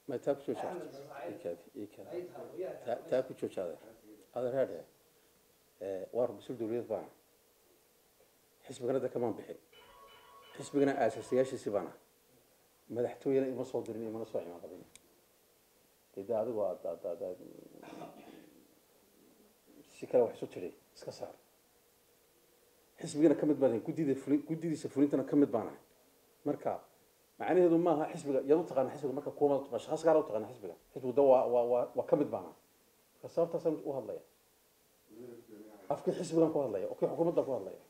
ma taa ku jooja ikaadi ikaadi taa taa ku jooja adeer adeer haadhe waa rubisul dowliyad baana xisbigana de kamaan bixin xisbigana aasaasiyaashiisi baana madaxtooyena ima soo dirin imana soo cimaaqabin dee de adigu aad aad aad aad si kale wax isu tiri iska saar xisbigana ka mid baan ahay guddida fulin guddidiisa fulintana ka mid baan ahay marka macnaheedu maaha xisbiga yaad u taqaana xisbiga marka kuwa taqaan shaqas gaar u taqaana xisbiga xisbigu de waa waa waa waa ka mid baan ahay marka sababtaasaan u hadlaya afkii xisbigan ku hadlaya oo kii xukuumaddan ku hadlaya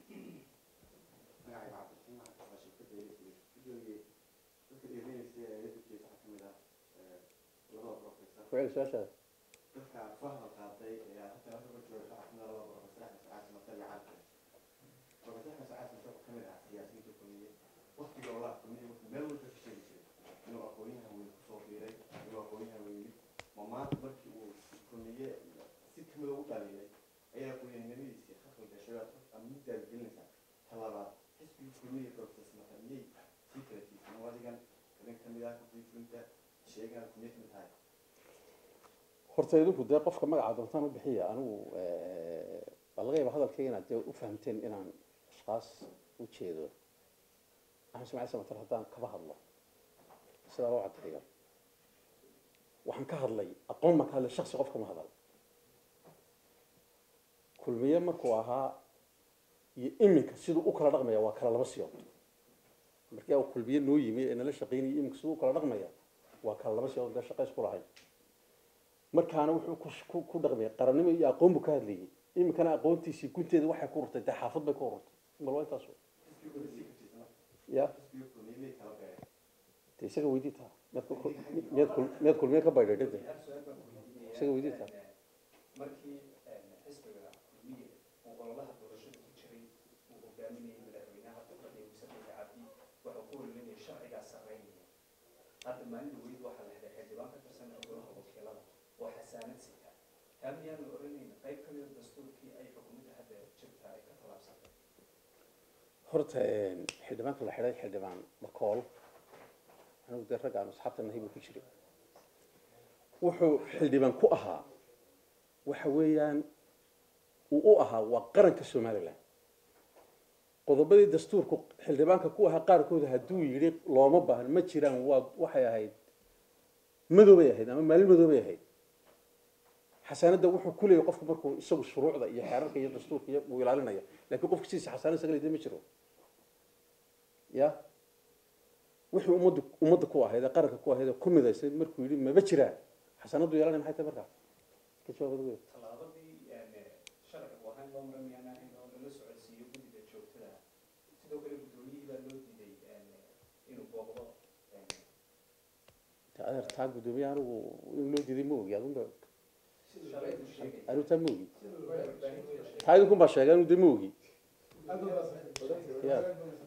ku celi su-aashaada dadka fahma qaaday ee hadda halka ku jiro waxaa kamid ah laba professor axmed sacaad masar iyo cali kale professor axmed sacaad masar wuxuu kamid ahaa siyaasiyiinta kulmiye waqtiga olaa kulmiye wuxuu meel walba ka sheegi jiray inuu aqoonyahan weyn kusoo biiray inuu aqoonyahan weyn yimid ma maanta markii uu kulmiye si kamida u dhaliilay ayaa aqoonyahanimadiisii khasba gashay ama muddaad gelinaysaa talabaad xisbigii kulmiye professor masar miyay sii kala tiisan oo adigan idin kamid ah kudii fulinta sheegan kulmiye kamid tahay horta idinku dee qofka magaca doontaan u bixiya anigu waa laga yaaba hadalkayga inaad dee u fahamteen inaan ashkaas u jeedo axmed ismaaciil samatar haddaan kaba hadlo sidaa loo caddeeyo waxaan ka hadlay aqoon baan ka hadlay shaksi qof kama hadal kulmiye markuu ahaa iyo iminka siduu u kala dhaqmaya waa kala laba siyood markii uu kulmiye noo yimi ee nala shaqaynayay iminka siduu u kala dhaqmaya waa kala laba siyood dee shaqa isku lahayn markaana wuxuu ku- ku ku dhaqmaya qarannimo iyo aqoon buu ka hadlayay iminkana aqoontiisii gunteeda waxay ku urtay dee xaafad bay ku ururtay bal waa intaas ya xisbigii kulmiye miyay kala beereen de isaga weydii taa miyaad ku- miyaad kul- miyaad kulmiye ka baydhay dhade isaga weydii taa markii xisbiga kulmiye uu ololaha doorashada ku jiray uu hogaaminayay madaxweynaha dowladda musafiga cabdi wuxuu ku holilinayay sharcigaa sarreynaya hadda maalin dhaweyd waxaa la helay xildhibaan ka tirsan golaha wakiilada oo xasaanad sita taa miyaan la oranayna qayb ka mida dastuurkii ay xukuumadda hadda jirta ay ka tallaabsatay horta xildhibaanka la xidhay xildhibaan makool anigu dee ragga aan asxaabta nahay buu ku jiray wuxuu xildhibaan ku ahaa waxa weeyaan uu u ahaa waa qaranka somalilan qodobadii dastuurku xildhibaanka ku ahaa qaarkooda hadduu yidhi looma baahno ma jiraan waa waxay ahayd madoobay ahayd ama maalin madoobay ahayd xasaanadda wuxuu ku leeyahay qofku markuu isagu shuruucda iyo xeerarka iyo dastuurka iyo uu ilaalinaya laakiin qofka sidiisa xasaanad isaga leedahay ma jiro ya wixii ummaddu ummadda ku ahayd ee qaranka ku ahayd ee ku midaysay markuu yidhi maba jiraan xasaanaddu yeelanaya maxay tahay markaa ka jawaab adigu tallaabadii sharciga u ahaan loo maramiyaan in oo lala socodsiiyo guddiga joogtada sidoo kale guddoomiyihii baa loo diiday inuu booqdo ta adeer taa guddoomiye anigu in loo diiday ma ogi adunba shalaydu sheegay anigu taa ma ogi warbaahintu taa idinkun baa sheegay anigu dee ma ogi ya